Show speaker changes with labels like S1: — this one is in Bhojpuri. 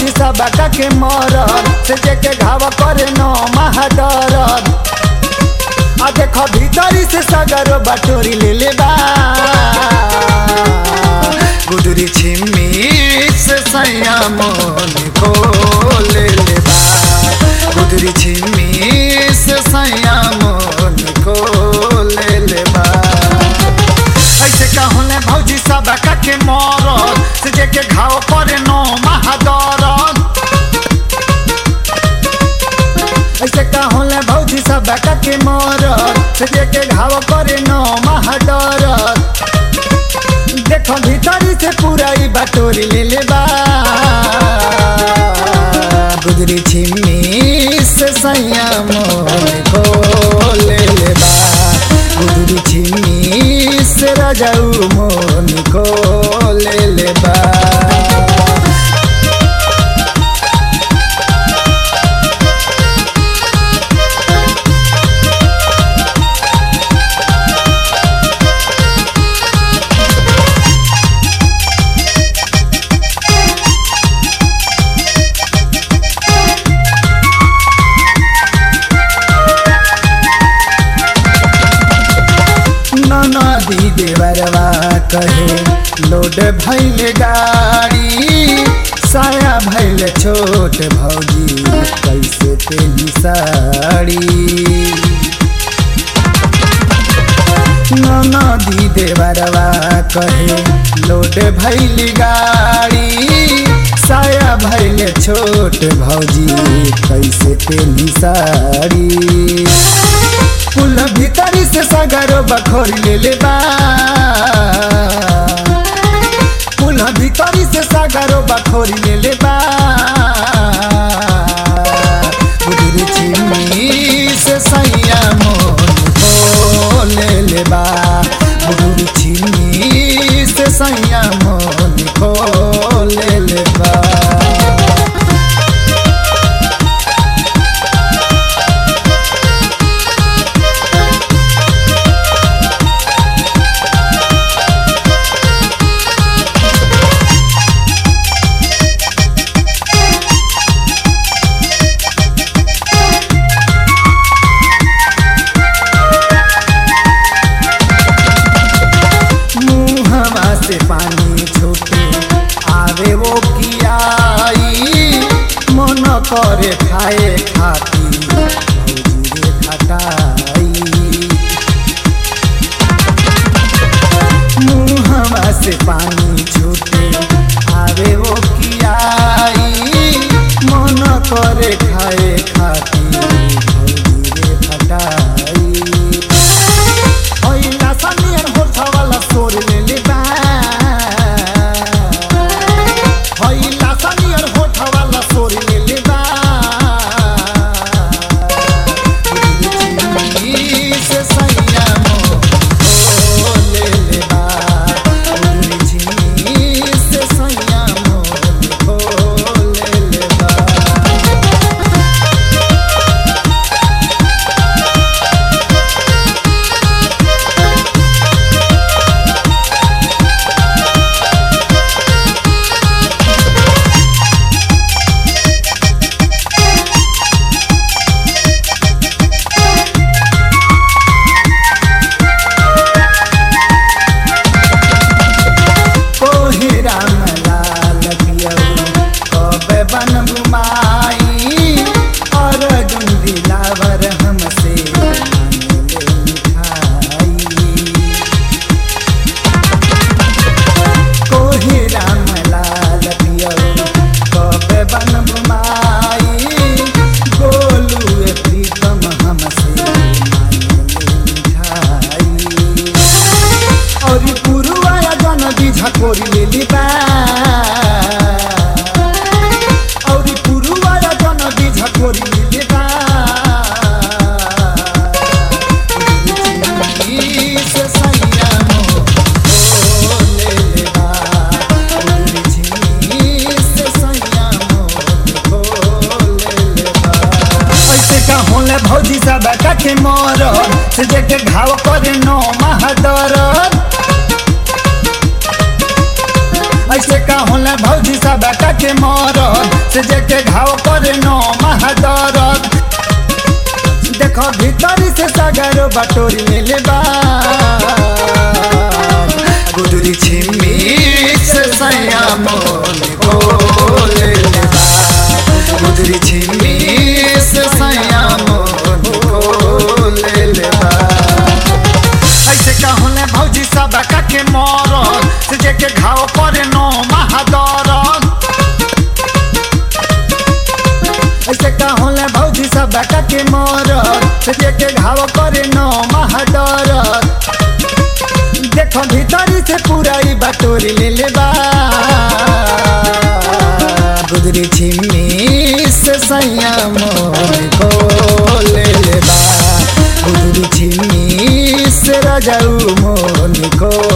S1: भौजी सब के मरद से जेके घाव करे न महादरद आ देख भीतरी से सगर बटोरी ले ले बा गुदरी छिमी से सैया मन को ले ले बा गुदरी छिमी से सैया मन को ले ले बा ऐसे कहले भौजी सब के मरद से जेके घाव करे न महादरद ऐसे कहले भौजी सब के मरद से जेके घाव करे न महादरद देखो भीतरी से पूरा ई बटोरी ले ले बा गुदरी छिमी से सैया मोर को ले ले बा गुदरी छिमी से राजाऊ मोन को ले ले बा नदी देवरवा कहे लोड भैल गाड़ी साया भैल छोट भौजी कैसे तेली साड़ी नदी देवरवा कहे लोड भैल गाड़ी साया भैल छोट भौजी कैसे तेली साड़ी कुल भीतरी से सगरो बखोर ले ले बा कुल भीतरी से सगरो बखोर ले ले बा बुदरी चिमनी से सैया मोन को ले ले बा बुदरी चिमनी से सैया मोन को ले ले बा मुहवा से पानी छूटे आवे वो कियाई मन करे खाए खाती भौजी रे खटाई मुहवा से पानी छूटे आवे वो कियाई मन करे खाए खाती भौजी रे खटाई ओइला सनियर होठवाला सोर ले ले बा ओइला सनियर होठवाला सोर ले ले बा उजनी से सैया मो ओ ले ले बा उजनी से सैया मो ओ ले ले बा ओहे राम लाल पियऊ कबे बन घुमाई और जुंदी लावर हमसे मांगले मिठाई कोहे राम लाल पियऊ कबे बन घुमाई गोलू ए प्रीतम हमसे मांगले मिठाई और पुरुवाया जन बिझा कोरी लेली बा और पुरुवाया जन बिझा कोरी लेली बा उजनी से सैया मो ओ ले ले बा उजनी से सैया मो ओ ले ले बा ऐसे का होले भौजी सब के मर से जेके घाव करे नो महादरद ऐसे का होला भौजी सब के मरद से जेके घाव करे नो महादरद देखो भीतरी से सागर बटोरी ले ले बा गुदरी छिमी से सैया मोन को ले ले बा गुदरी छिमी से सैया मोन को ले ले बा ऐसे कहले भौजी सब के मरद से जेके घाव करे नो महादरद ऐसे कहले भौजी सब के मरद से जेके घाव करे नो महादरद देखो भीतरी से पूरा ई बटोरी ले ले बा गुदरी छिमी से सैया मोन को ले ले बा गुदरी छिमी से राजाऊ मोन को